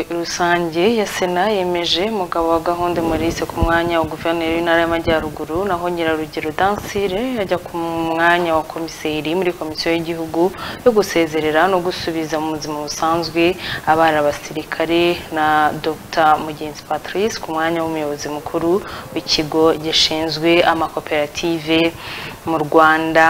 rusange ya sena yemeje mugabo wa gahunda Maurice ku mwanya wa guverineri w'intara y'amajyaruguru naho nyirarugero dansire ajya ku mwanya wa komiseri muri komisiyo y'igihugu yo gusezerera no gusubiza mu buzima busanzwe abana basirikare na dr mugenzi patrice ku mwanya w'umuyobozi mukuru w'ikigo gishinzwe amakoperative mu rwanda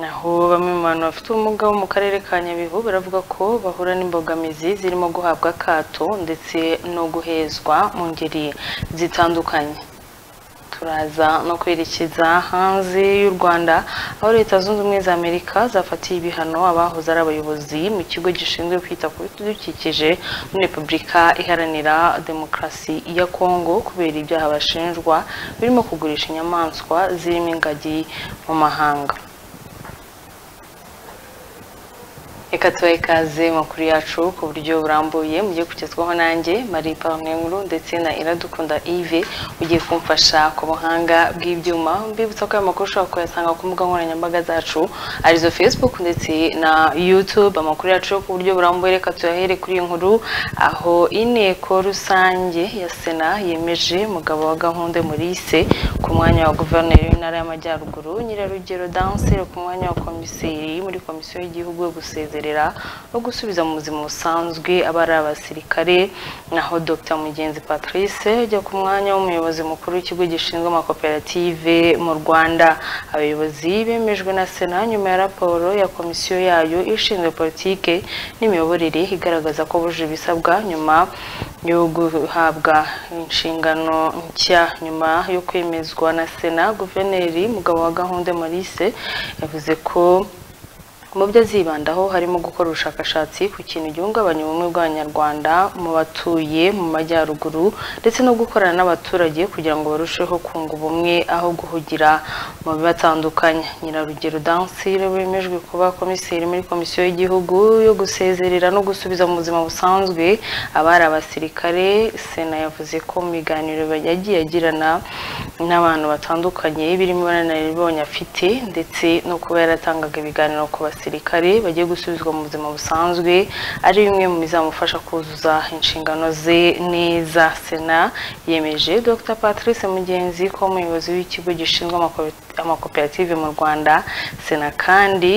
naho bamwe mu bantu bafite ubumuga bo mu karere ka nyabihu baravuga ko bahura n'imbogamizi zirimo guhabwa akato ndetse no guhezwa mu ngeri zitandukanye turaza no kwerekeza hanze y'u rwanda aho leta zunze ubumwe za amerika zafatiye ibihano abahoze ari abayobozi mu kigo gishinzwe kwita ku bidukikije muri repubulika iharanira demokarasi ya kongo kubera ibyaha bashinjwa birimo kugurisha inyamaswa zirimo ingagi mu mahanga reka tubahe ikaze makuru yacu ku buryo burambuye mugiye kugezwaho nanjye marie paul nkuru ndetse na iradukunda yves ugiye kumfasha ku buhanga bw'ibyuma mbibutsa ko ayo makuru ushobora kuyasanga ku mbuga nkoranyambaga zacu arizo facebook ndetse na youtube amakuru yacu ku buryo burambuye reka tuyahere kuri iyi nkuru aho inteko rusange ya sena yemeje mugabo wa gahunda Maurice ku mwanya wa guverineri w'intara y'amajyaruguru nyirarugero dansire ku mwanya wa komiseri muri komisiyo y'igihugu yo gusezera no gusubiza mu buzima busanzwe aba ari abasirikare naho Dr Mugenzi Patrice ajya ku mwanya w'umuyobozi mukuru w'ikigo gishinzwe amakoperative mu Rwanda abayobozi bemejwe na Sena nyuma ya raporo ya komisiyo yayo ishinzwe politike n'imiyoborere igaragaza ko buje ibisabwa nyuma yo guhabwa inshingano nshya nyuma yo kwemezwa na Sena Guverineri Mugabo wa Gahunda Maurice yavuze ko mu byo azibandaho harimo gukora ubushakashatsi ku kintu gihungabanya ubumwe bw'abanyarwanda mu batuye mu majyaruguru ndetse no gukorana n'abaturage kugira ngo barusheho kunga ubumwe aho guhugira mu bibatandukanye nyirarugero dansire wemejwe kuba komiseri muri komisiyo y'igihugu yo gusezerera no gusubiza mu buzima busanzwe abari abasirikare sena yavuze ko mu biganiro yagiye agirana n'abantu batandukanye birimo bananaribonye afite ndetse no kuba yaratangaga ibiganiro ku basirikare abasirikare bagiye gusubizwa mu buzima busanzwe ari bimwe mu bizamufasha kuzuza inshingano ze neza sena yemeje dr patrice mugenzi ko umuyobozi w'ikigo gishinzwe amakoperative mu rwanda sena kandi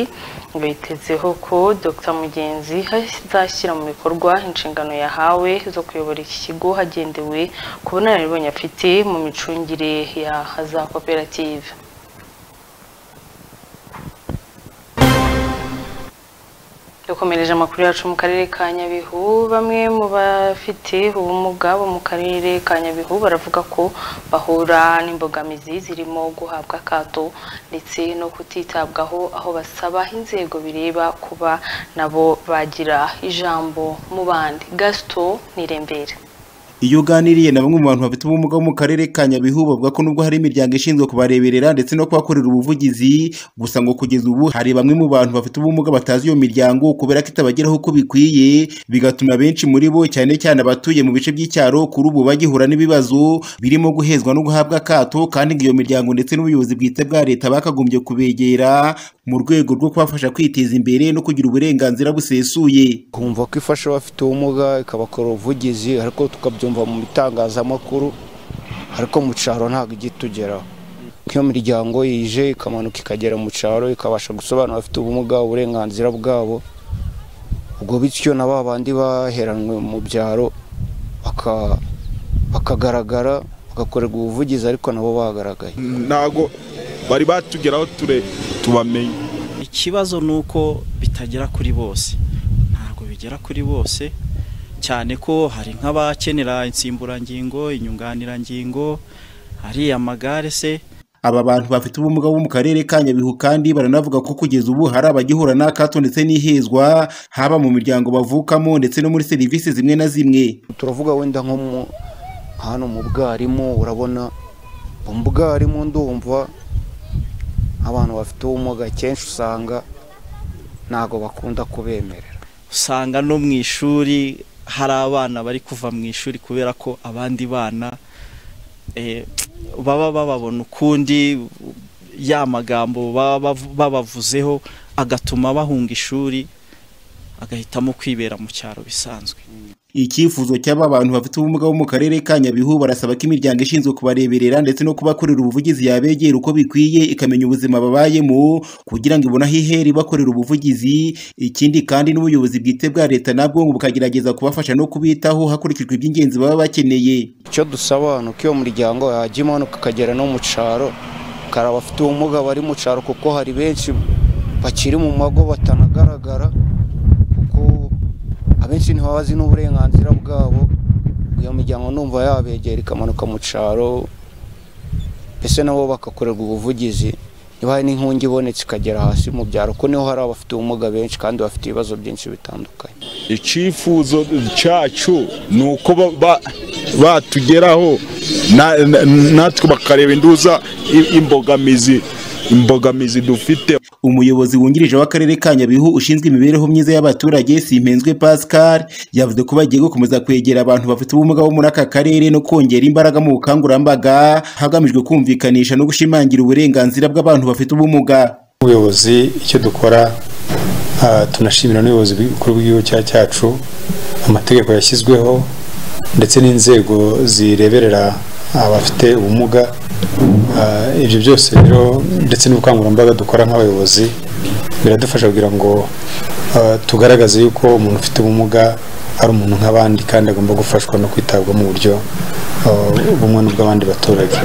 bitezeho ko dr mugenzi azashyira mu bikorwa inshingano yahawe zo kuyobora iki kigo hagendewe ku bunararibonye afite mu micungire ya za koperative dukomereje amakuru yacu mu karere ka nyabihu bamwe mu bafite ubumuga bo mu karere ka nyabihu baravuga ko bahura n'imbogamizi zirimo guhabwa akato ndetse no kutitabwaho aho basaba inzego bireba kuba nabo bagira ijambo mu bandi gasito nirembere iyo uganiriye na bamwe mu bantu bafite ubumuga bo mu karere ka nyabihu bavuga ko nubwo hari imiryango ishinzwe kubareberera ndetse no kubakorera ubuvugizi gusa ngo kugeza ubu hari bamwe mu bantu bafite ubumuga batazi iyo miryango kubera ko itabageraho uko bikwiye bigatuma benshi muri bo cyane cyane abatuye mu bice by'icyaro kuri ubu bagihura n'ibibazo birimo guhezwa no guhabwa akato kandi ngo iyo miryango ndetse n'ubuyobozi bwite bwa leta bakagombye kubegera mu rwego rwo kubafasha kwiteza imbere no kugira uburenganzira busesuye kumva ko ifasha abafite ubumuga ikabakora ubuvugizi ariko tukabyumva mu bitangazamakuru ariko mu cyaro ntabwo ijya itugeraho nk'iyo miryango yije ikamanuka ikagera mu cyaro ikabasha gusobanura abafite ubumuga uburenganzira bwabo ubwo bityo na ba bandi baheranwe mu byaro bakagaragara bagakorerwa ubuvugizi ariko nabo bagaragaye ntabwo bari batugeraho ture tubamenye ikibazo ni uko bitagera kuri bose ntabwo bigera kuri bose cyane ko hari nk'abakenera insimburangingo inyunganirangingo hari amagare se aba bantu bafite ubumuga bo mu karere ka nyabihu kandi baranavuga ko kugeza ubu hari abagihura n'akato ndetse n'ihezwa haba mu miryango bavukamo ndetse no muri serivisi zimwe na zimwe turavuga wenda nko hano mu bwarimu urabona mu bwarimu ndumva abantu bafite ubumuga kenshi usanga ntabwo bakunda kubemerera usanga no mu ishuri hari abana bari kuva mu ishuri kubera ko abandi bana baba bababona ukundi ya magambo babavuzeho agatuma bahunga ishuri agahitamo kwibera mu cyaro bisanzwe Icyifuzo cy'aba bantu bafite ubumuga bo mu karere ka Nyabihu barasaba ko imiryango ishinzwe kubareberera ndetse no kubakorera ubuvugizi yabegera uko bikwiye ikamenya ubuzima babayemo kugira ngo ibone aho ihera ibakorera ubuvugizi ikindi kandi n'ubuyobozi bwite bwa leta nabwo ngo bukagerageza kubafasha no kubitaho hakurikijwe iby'ingenzi baba bakeneye icyo dusaba ni uko iyo muryango yajya imanuka ikagera no mu cyaro hari abafite ubumuga bari mu cyaro kuko hari benshi bakiri mu mago batanagaragara kuko abenshi ntibabazi n'uburenganzira bwabo iyo miryango numva yabegera ikamanuka mu cyaro mbese nabo bagakorerwa ubuvugizi niba hari n'inkungi ibonetse ikagera hasi mu byaro ko niho hari abafite ubumuga benshi kandi bafite ibibazo byinshi bitandukanye icyifuzo cyacu ni uko ba- ba- batugeraho na- na- natwe bakareba induza i- imbogamizi imbogamizi dufite umuyobozi wungirije w'akarere ka Nyabihu ushinzwe imibereho myiza y'abaturage Simpenzwe Pascal yavuze ko bagiye gukomeza kwegera abantu bafite ubumuga bo muri aka karere no kongera imbaraga mu bukangurambaga hagamijwe kumvikanisha no gushimangira uburenganzira bw'abantu bafite ubumuga ubuyobozi icyo dukora ah, tunashimira n'ubuyobozi bukuru bw'igihugu cya- cyacu amategeko yashyizweho ndetse n'inzego zireberera abafite ubumuga Ah, ibyo byose rero ndetse n'ubukangurambaga dukora nk'abayobozi biradufasha kugira ngo ah, tugaragaze yuko umuntu ufite ubumuga ari umuntu nk'abandi kandi agomba gufashwa no kwitabwaho mu buryo ah, bumwe n'ubw'abandi baturage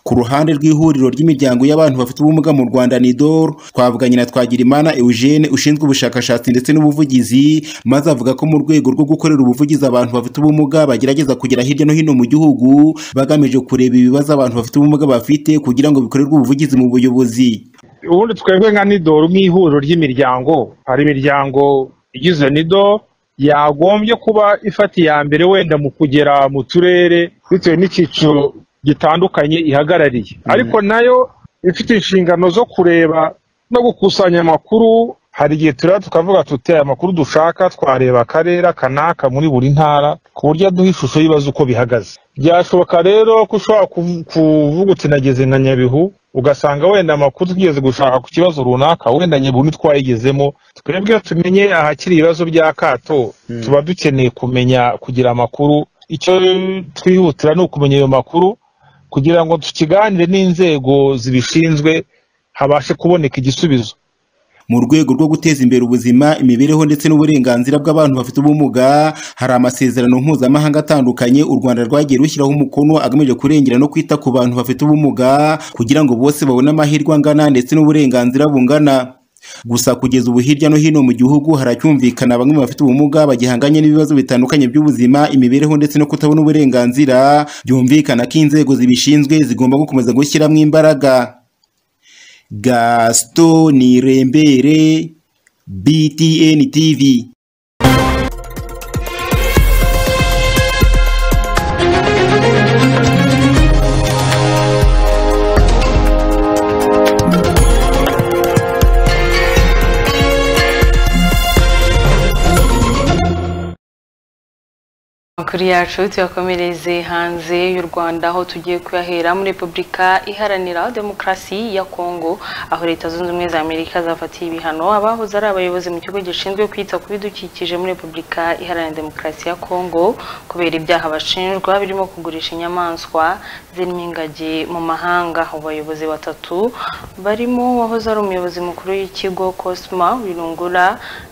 ku ruhande rw'ihuriro ry'imiryango y'abantu bafite ubumuga mu Rwanda NIDOR twavuganye na Twagirimana Eugene ushinzwe ubushakashatsi ndetse n'ubuvugizi maze avuga ko mu rwego rwo gukorera ubuvugizi abantu bafite ubumuga bagerageza kugera hirya no hino mu gihugu bagamije kureba ibibazo abantu bafite ubumuga bafite kugira ngo bikorerwe ubuvugizi mu buyobozi ubundi twebwe nka nidoru nk'ihuriro ry'imiryango hari imiryango igize nido yagombye kuba ifata iya mbere wenda mu kugera mu turere bitewe n'icyiciro gitandukanye ihagarariye ariko nayo ifite inshingano zo kureba no gukusanya amakuru hari igihe tureba tukavuga tuti aya makuru dushaka twareba akarere kanaka muri buri ntara ku buryo aduha ishusho y'ibibazo uko bihagaze byashoboka rero ko ushobora kuvu- kuvuga uti nageze nka nyabihu ugasanga wenda amakuru tugeze gushaka ku kibazo runaka wenda nyabihu ntitwayigezemo twebwe iyo tumenye ahakiri ibibazo bya kato tuba dukeneye kumenya kugira amakuru icyo twihutira ni ukumenya ayo makuru kugira ngo tukiganire n'inzego zibishinzwe habashe kuboneka igisubizo mu rwego rwo guteza imbere ubuzima imibereho ndetse n'uburenganzira bw'abantu bafite ubumuga hari amasezerano mpuzamahanga atandukanye u Rwanda rwagiye rushyiraho umukono agamije kurengera no kwita ku bantu bafite ubumuga kugira ngo bose babone amahirwe angana ndetse n'uburenganzira bungana gusa kugeza ubu hirya no hino mu gihugu haracyumvikana bamwe mu bafite ubumuga bagihanganye n'ibibazo bitandukanye by'ubuzima imibereho ndetse no kutabona uburenganzira byumvikana ko inzego zibishinzwe zigomba gukomeza gushyiramo imbaraga Gaston Nirembere, BTN TV. Amakuru yacu tuyakomereze hanze y'u Rwanda aho tugiye kuyahera muri Repubulika Iharanira Demokarasi ya Kongo aho Leta Zunze Ubumwe za Amerika zafatiye ibihano abahoze ari abayobozi mu kigo gishinzwe kwita ku bidukikije muri Repubulika Iharanira Demokarasi ya Kongo kubera ibyaha bashinjwa birimo kugurisha inyamaswa zirimo ingagi mu mahanga aho bayobozi batatu barimo uwahoze ari umuyobozi mukuru w'ikigo Cosma Wirungura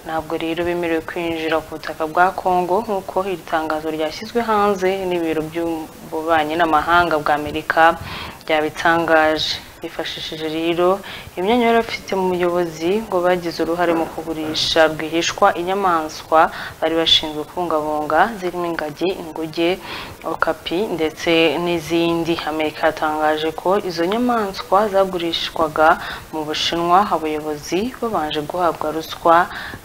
ntabwo rero bemerewe kwinjira ku butaka bwa Kongo nk'uko iri tangazo ryashyizwe hanze n'ibiro by'ububanyi n'amahanga bwa Amerika byabitangaje bifashishije rero imyanya yari afite mu buyobozi ngo bagize uruhare mu kugurisha rwihishwa inyamaswa bari bashinzwe kubungabunga zirimo ingagi inguge okapi ndetse n'izindi amerika yatangaje ko izo nyamaswa zagurishwaga mu bushinwa abayobozi babanje guhabwa ruswa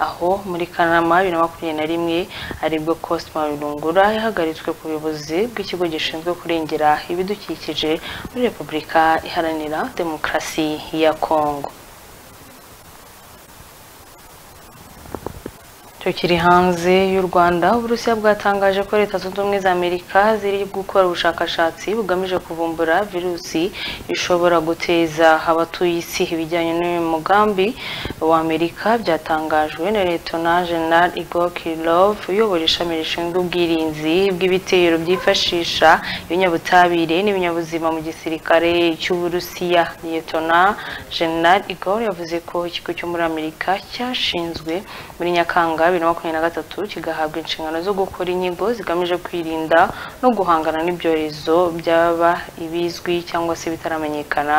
aho muri kanama bibiri na makumyabiri na rimwe aribwo cosma rungura yahagaritswe ku buyobozi bw'ikigo gishinzwe kurengera ibidukikije muri repubulika iharanira demokarasi ya kongo cyo kiri hanze y'u rwanda uburusiya bwatangaje ko leta zunze ubumwe za amerika ziri gukora ubushakashatsi bugamije kuvumbura virusi ishobora guteza abatuye isi ibijyanye n'uyu mugambi wa amerika byatangajwe na letona general igor kirilov uyobora ishami rishinzwe ubwirinzi bw'ibitero byifashisha ibinyabutabire n'ibinyabuzima mu gisirikare cy'uburusiya letona general igor yavuze ko ikigo cyo muri amerika cyashinzwe muri nyakanga bibiri na makumyabiri na gatatu kigahabwa inshingano zo gukora inyigo zigamije kwirinda no guhangana n'ibyorezo byaba ibizwi cyangwa se bitaramenyekana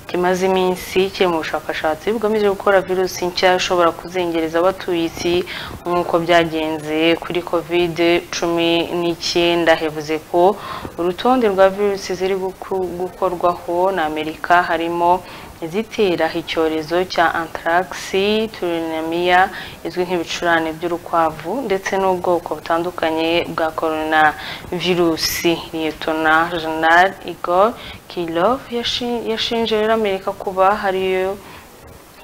kimaze iminsi kiri mu bushakashatsi bugamije gukora virusi nshya ishobora kuzengereza abatuye isi nk'uko byagenze kuri kovide cumi n'icyenda yavuze ko urutonde rwa virusi ziri guku- gukorwaho na amerika harimo izitera icyorezo cya antarakisi turinamiya izwi nk'ibicurane by'urukwavu ndetse n'ubwoko butandukanye bwa korona virusi liyetona jenerali igor kirov yashinje rero amerika kuba hariyo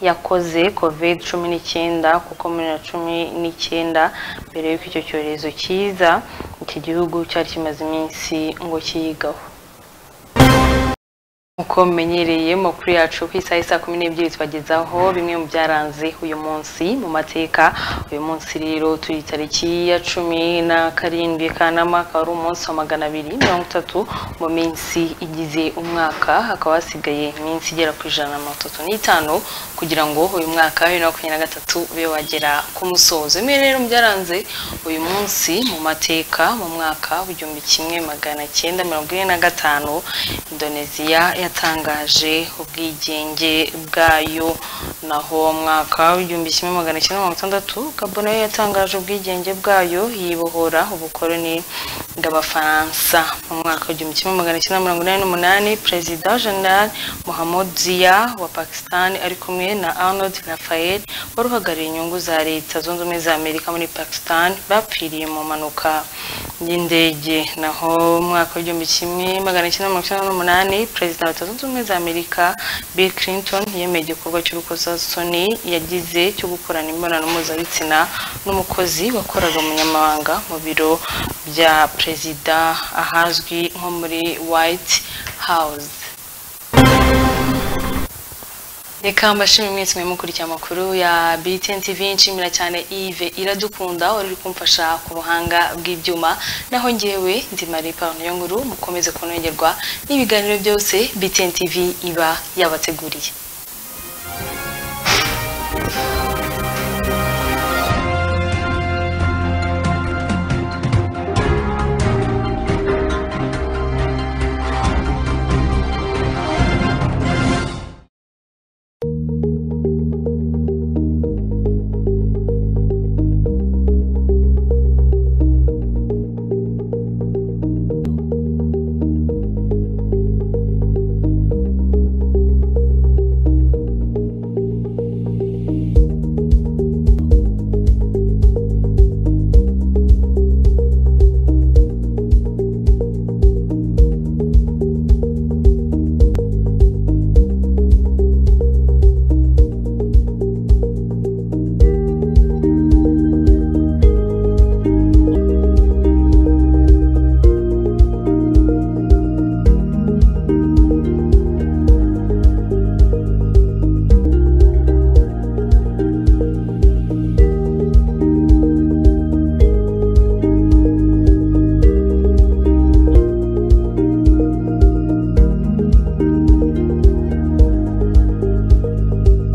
yakoze covid cumi n'icyenda kuko muri na cumi n'icyenda mbere y'uko icyo cyorezo kiza iki gihugu cyari kimaze iminsi ngo kiyigaho uko mumenyereye makuru yacu ku isaha isa kumi n'ebyiri tubagezaho bimwe mu byaranze uyu munsi mu mateka uyu munsi rero turi tariki ya cumi na karindwi kanama akaba ari umunsi wa magana abiri mirongo itatu mu minsi igize umwaka hakaba hasigaye iminsi igera ku ijana na mirongo itatu n'itanu kugira ngo uyu mwaka wa bibiri na makumyabiri na gatatu ube wagera ku musozo bimwe rero mu byaranze uyu munsi mu mateka mu mwaka w'igihumbi kimwe magana cyenda mirongo ine na gatanu indoneziya yatangaje ubwigenge bwayo naho mu mwaka w'igihumbi kimwe magana cyenda mirongo itandatu gabon nayo yatangaje ubwigenge bwayo yibohora ubukoroni bw'abafaransa mu mwaka w'igihumbi kimwe magana cyenda mirongo inani n'umunani perezida jenerali muhammad zia wa pakistan ari kumwe na arnold rafael wari uhagarariye inyungu za leta zunze ubumwe za amerika muri pakistan bapfiriye mu mpanuka y'indege naho mu mwaka w'igihumbi kimwe magana cyenda mirongo icyenda n'umunani perezida wa leta zunze ubumwe za amerika bill clinton yemeye igikorwa cy'urukozasoni yagize cyo gukorana imibonano mpuzabitsina n'umukozi wakoraga umunyamabanga mu biro bya perezida ahazwi nko muri white house reka mbashimire mwese mwe mukurikira amakuru ya BTN TV nshimira cyane Yves iradukunda wari uri kumfasha ku buhanga bw'ibyuma naho ngewe ndi Marie Pauline Nyonguru mukomeze kunogerwa n'ibiganiro byose BTN TV iba yabateguriye